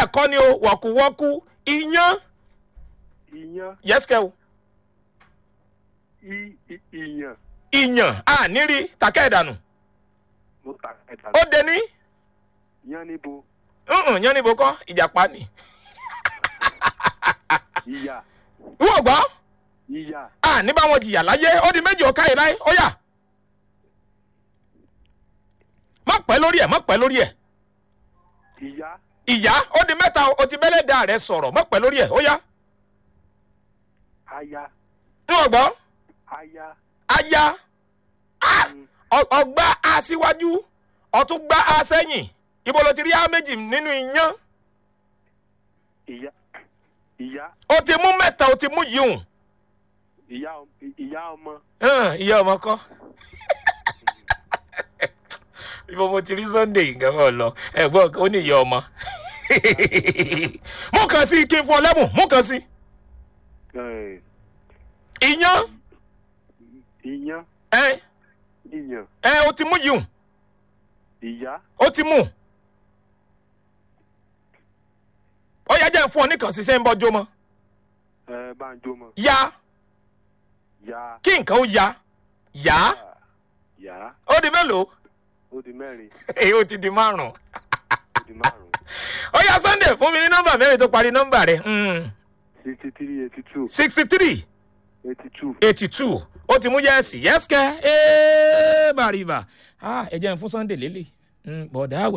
bẹ́ẹ̀ kọ́ ni o wọ̀kúwọ́kú iyán iyán yẹ́sìkẹ́ o i i- iyàn ìyàn àníri tàkẹ́ ìdànù mo ta ẹ̀ta ó dé ní yán níbo ǹǹ yán níbo kọ́ ìjàpá ni ìyà ìwọ gbọ́ ìyà àní bá wọn jìyà láyé ó di méjì ọ̀ka yìí láyé ó yà má pẹ́ lórí ẹ̀ má pẹ́ lórí ẹ̀ ìyá ìyá ó di mẹ́ta o ti bẹ́lẹ̀ da rẹ̀ sọ̀rọ̀ má pẹ́ lórí ẹ̀ ó yá aya ìwọ gbọ́ aya aya Ah! mm, Ọ- ọgbà a síwájú ọtún gbá a sẹ́yìn ibo ló ti rí a méjì nínú iyán ìyá ìyá ó ti mú mẹ́ta ó ti mú yìí ìyá ọm- ìyá ọmọ hùn ìyá ọmọ kọ́ ibo mo ti rí sunday nǹkan mọ̀ lọ ẹ̀gbọ́n ó ní ìyá ọmọ mú kan sí kí n fún ọ lẹ́bùn mú kan sí eh, iyán iyán ẹ iyàn ẹ ó ti mú yìí ìyá ó ti mú ó yá jẹ́ n fún ọ nìkan sí sẹ́yìn bọ́jú mọ́ ẹ bá ń jó mọ ya ya kí nǹkan ó ya yá yá ó di mélòó ó di mẹ́rin èyí ó ti di márùn-ún ó di márùn ó yá sunday fún mi ní nọ́mbà mẹ́rin tó parí nọ́mbà rẹ̀ sixty three eighty two sixty three eighty two eighty two ó ti mú yẹ́ẹ̀sì yẹ́sìkẹ́ ẹ́ẹ́ bàrìbà ẹ jẹ́ n fún sunday lélẹ̀ bọ̀dá àwà.